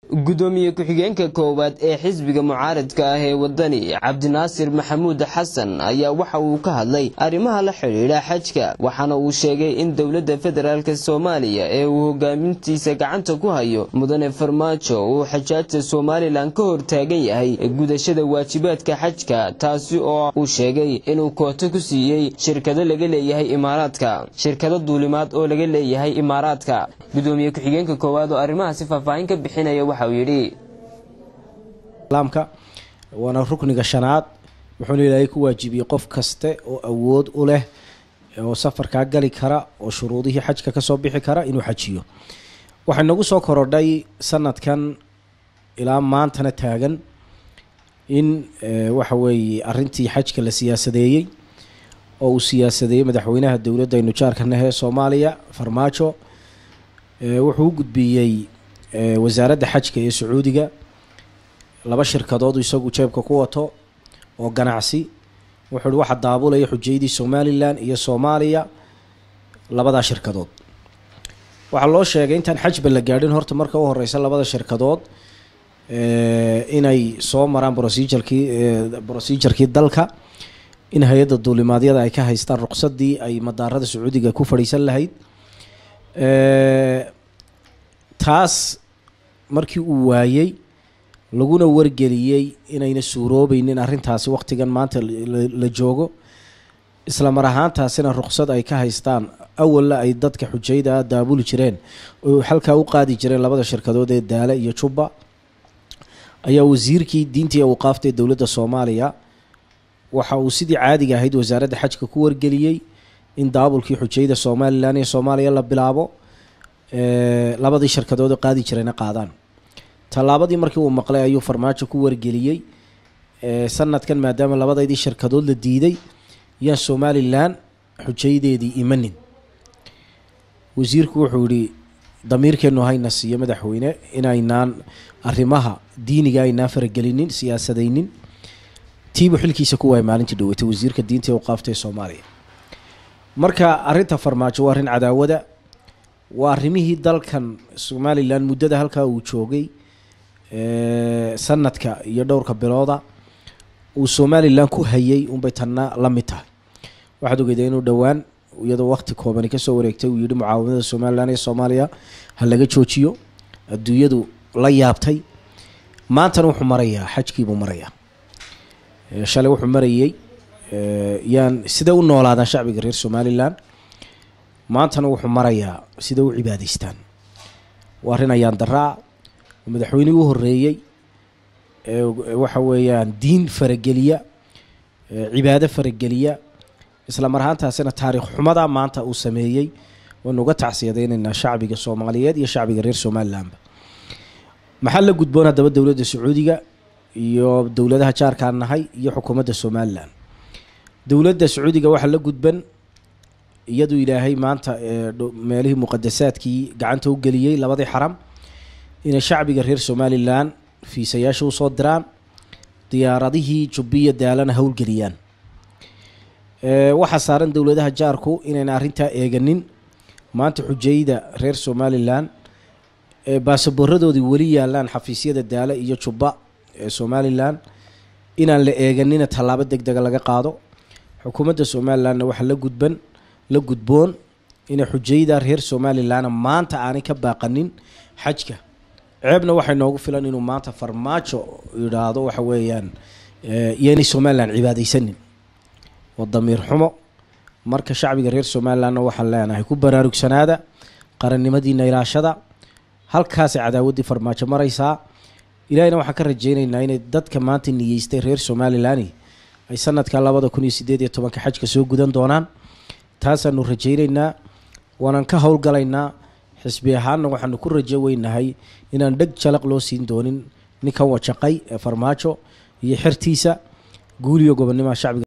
gudoomiye ku-xigeenka koowaad ee xisbiga mucaaradka ah ee wadani cabdinaasir maxamuud xasan ayaa waxa uu ka hadlay arrimaha la xidhiidha xajka waxaana uu sheegay in dowladda federaalk soomaaliya ee uu hogaamintiisa gacanta ku hayo mudane farmaajo uu xajaajta somalilan ka hor taagan yahay gudashada waajibaadka xajka taasi oo uu sheegay inuu kooto ku siiyey shirkado laga leeyahay imaaraadka shirkado duulimaad oo laga leeyahay imaaraadka gudoomiye ku-xigeenka koowaad oo arrimahaasi faahfaahin ka bixinaya waxa uu yidhi islaamka waana rukniga shanaad wuxuuna ilaahay ku waajibiyey qof kaste oo awood u leh oo safarkaa gali kara oo shuruudihii xajka kasoo bixi kara inuu xajiyo waxay nagu soo korodhay sanadkan ilaa maantana taagan in waxa weeye arintii xajka la siyaasadeeyey oo uu siyaasadeeyey madaxweynaha dowladda aynu jaarkanahe soomaaliya farmaajo wuxuu u gudbiyey wasaaradda xajka ee sacuudiga laba shirkadood isagu jeebka ku wato oo ganacsi wuxuu hi waxa daabulaya xujaydii somalilan iyo soomaaliya labadaa shirkadood waxaa loo sheegay intaan xajba la gaadhin horta marka u horeysa labada shirkadood inay soo maraan rocejarkii brocejarkii dalka in hay-adda duulimaadyada ay ka haystaan ruqsadii ay madaarada sacuudiga ku fadhiisan lahayd taas markii uu waayey laguna wargeliyey inayna suuroobeynin arrintaasi waqtigan maanta la joogo isla mar ahaantaasina ruqsad ay ka haystaan awalla ay dadka xujayda daabuli jireen oo halkaa u qaadi jireen labada shirkadood ee daale iyo jubba ayaa wasiirkii diintii awqaafta ee dowladda soomaaliya waxa uu sidii caadiga ahayd wasaaradda xajka ku wargeliyey in daabulkii xujayda somalilan iyo soomaaliya la bilaabo labadii shirkadood oo qaadi jirayna qaadaan tallaabadii markii uu maqlay ayuu farmaajo ku wargeliyey sanadkan maadaama labadaydii shirkadood la diiday yaan somalilan xujaydeedii imanin wasiirku wuxuu yihi damiirkeenu hayna siiyo madaxweyne inaynaan arrimaha diiniga aynaan faragelinin siyaasadaynin tiibuu xilkiisa ku waayay maalintii dhaweetay wasiirka diinta ee waqaafta ee soomaaliya marka arrinta farmaajo waa arrin cadaawada waa arrimihii dalkan somalilan muddada halkaa uu joogay sanadka iyo dhowrka bilooda uu somalilan ku hayay unbay tanna la mid tahay waxaad ogeyday inuu dhowaan iyadoo waqti koobani kasoo wareegtay uu yihi mucaawanada somalilan ee soomaaliya ha laga joojiyo adduunyadu la yaabtay maantana wuxuu marayaa xajkiibuu marayaa shalay wuxuu marayey yaan sida u noolaadaan shacbiga reer somalilan maantana wuxuu marayaa sida u cibaadaystaan waa arrin ayaan daraa madaxweynihii u horeeyey waxa weeyaan diin farageliya cibaado farageliya isla mar ahaantaasina taariikh xumada maanta uu sameeyey waynu uga tacsiyadaynaynaa shacbiga soomaaliyeed iyo shacbiga reer somalilanba maxaa la gudboon haddaba dowladda sacuudiga iyo dowladaha jaarkaan nahay iyo xukuumadda somalilan dowladda sacuudiga waxaa la gudban iyadu ilaahay maanta meelihii muqadasaadkii gacanta u geliyey labadii xaram inay shacbiga reer somalilan fiisayaasha usoo diraan diyaaradihii jubbiya daalana howlgeliyaan waxaa saaran dowladaha jaarku inayna arrintaa eeganin maanta xujayda reer somalilan baasaboorradoodii weli yaalaan xafiisyada daale iyo jubba ee somalilan inaan la eeganina tallaabo deg dega laga qaado xukuumadda somalilanna waxaa la gudban la gudboon inay xujayda reer somalilanna maanta aanay ka baaqanin xajka ceebna waxay noogu filan inuu maanta farmaajo yidhaahdo waxa weeyaan iyoinay somalilan cibaadaysanin waa damiir xumo marka shacbiga reer somalilanna waxaan leenahay ku baraarugsanaada qarannimadiina ilaashada halkaasay cadaawaddii farmaajo maraysaa ilahina waxaan ka rajeyneynaa inay dadka maanta niyeystay reer somalilani ay sanadka labada kun iyo sideed iyo tobanka xajka soo gudan doonaan taasaanu rajayneynaa waanaan ka howlgalaynaa xisbi ahaanna waxaanu ku rajo weynahay inaan dheg jalaq loo siin doonin ninkan wajaqay ee farmaajo iyo xertiisa guuliyo gobonnimaha shacbiga